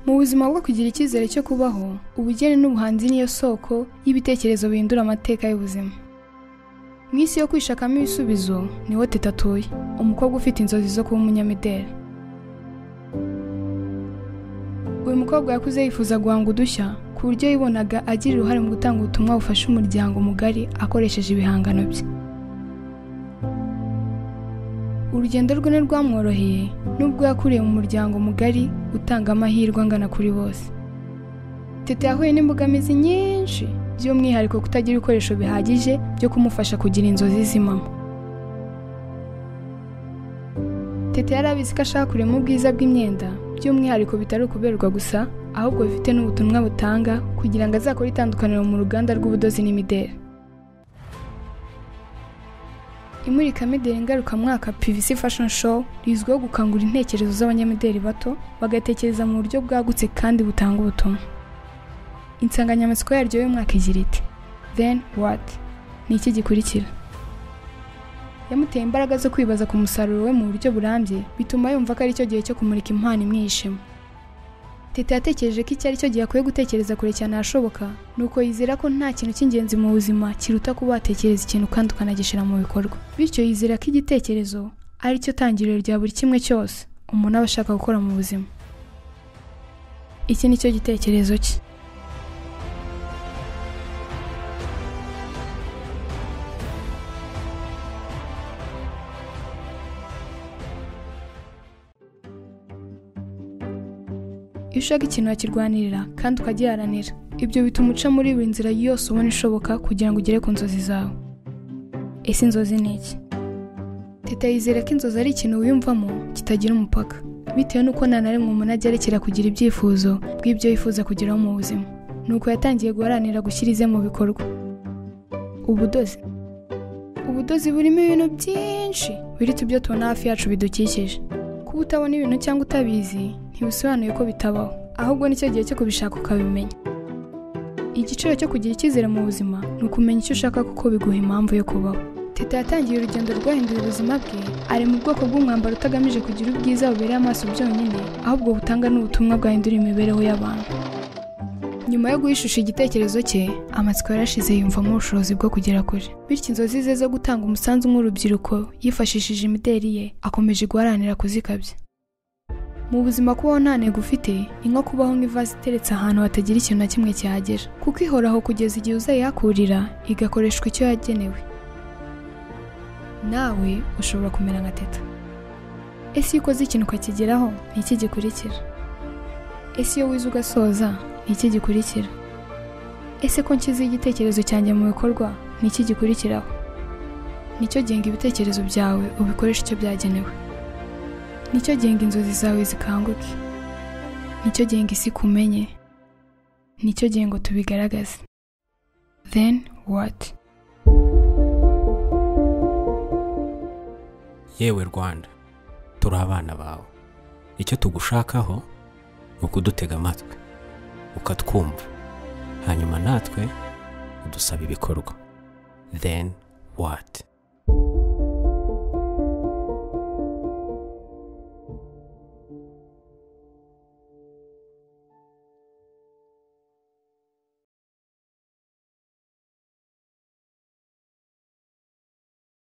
Mu buzima bwo kugira icyizere cyo kubaho, ubugeni n'ubuhanzi niyo soko y'ibitekerezo bihindura amateka y'ubuzima. Mu isi yo kwishakamo ibisubizo niho Teta atuye, umukobwa ufite inzozi zo kuba umunyamideli. Uyu mukobwa yakuze yifuza guhanga udushya ku buryo yibonaga agira uruhare mu gutanga ubutumwa bufasha umuryango mugari akoresheje ibihangano bye. Urugendo rwe ntirwamworoheye nubwo yakuriye mu muryango mugari utanga amahirwe angana kuri bose. Teta yahuye n'imbogamizi nyinshi by'umwihariko kutagira ibikoresho bihagije byo kumufasha kugira inzozi z'imama. Teta yari abizi ko ashaka kurema ubwiza bw'imyenda by'umwihariko bitari ukuberwa gusa ahubwo bifite n'ubutumwa butanga kugira ngo azakore itandukaniro mu ruganda rw'ubudozi n'imideli. Imurikamideli ngarukamwaka PVC Fashion Show rizwiho gukangura intekerezo z'abanyamideli bato bagatekereza mu buryo bwagutse kandi butanga ubutumwa. Insanganyamatsiko yaryo y'umwaka igira iti Then what? Ni iki gikurikira? yamuteye imbaraga zo kwibaza ku musaruro we mu buryo burambye bituma yumva ko ari cyo gihe cyo kumurika impano imwishima teta yatekereje ko iki ari cyo gihe akwiye gutekereza kure cyane ahashoboka nuko yizera ko nta kintu cy'ingenzi mu buzima kiruta kuba watekereza ikintu kandi ukanagishyira mu bikorwa bityo yizera ko igitekerezo ari cyo tangiriro rya buri kimwe cyose umuntu aba ashaka gukora mu buzima iki ni cyo gitekerezo cye iyo ushaka ikintu wakirwanirira kandi ukagiharanira ibyo bituma uca muri buri nzira yose ubona ishoboka kugira ngo ugere ku nzozi zawe ese inzozi ni iki teta yizera ko inzozi ari ikintu wiyumvamo kitagira umupaka bitewe n'uko nta na rimwe umuntu agerekera kugira ibyifuzo bw'ibyo yifuza kugeraho mu buzima nuko yatangiye guharanira gushyira ize mu bikorwa ubudozi ubudozi burimo ibintu byinshi biruta ibyo tubona hafi yacu bidukikije kuba utabona ibintu cyangwa utabizi ntibisobanuye ko bitabaho ahubwo nicyo gihe cyo kubishaka ukabimenya igiciro cyo kugira icyizere mu buzima ni ukumenya icyo ushaka kuko biguha impamvu yo kubaho teta yatangiye urugendo rwahinduye ubuzima bwe ari mu bwoko bw'umwambaro utagamije kugira ubwiza bubereye amaso byonyine ahubwo butanga n'ubutumwa bwahindura imibereho y'abantu nyuma yo guhishisha igitekerezo cye amatsiko yarashize yumvamo ubushobozi bwo kugera kure bityo inzozi ze zo gutanga umusanzu nk'urubyiruko yifashishije imideli ye akomeje guharanira kuzikabya mu buzima kubaho nta ntego ufite ni nko kubaho nk'ivaze iteretse ahantu hatagira ikintu na kimwe kihagera kuko ihoraho kugeza igihe uzayihakurira igakoreshwa icyo yagenewe nawe ushobora kumera nka teta ese iyo ukoze ikintu ukakigeraho ni iki gikurikira ese iyo wize ugasoza ni iki gikurikira ese ko nshyizeho igitekerezo cyanjye mu bikorwa ni iki gikurikiraho nicyo genga ibitekerezo byawe ubikoreshe icyo byagenewe nicyo genga inzozi zawe zikanguke nicyo genga isi kumenye nicyo gengo tubigaragaze then what yewe rwanda turi abana bawe icyo tugushakaho ni ukudutega amatwi ukatwumva hanyuma natwe udusaba ibikorwa then what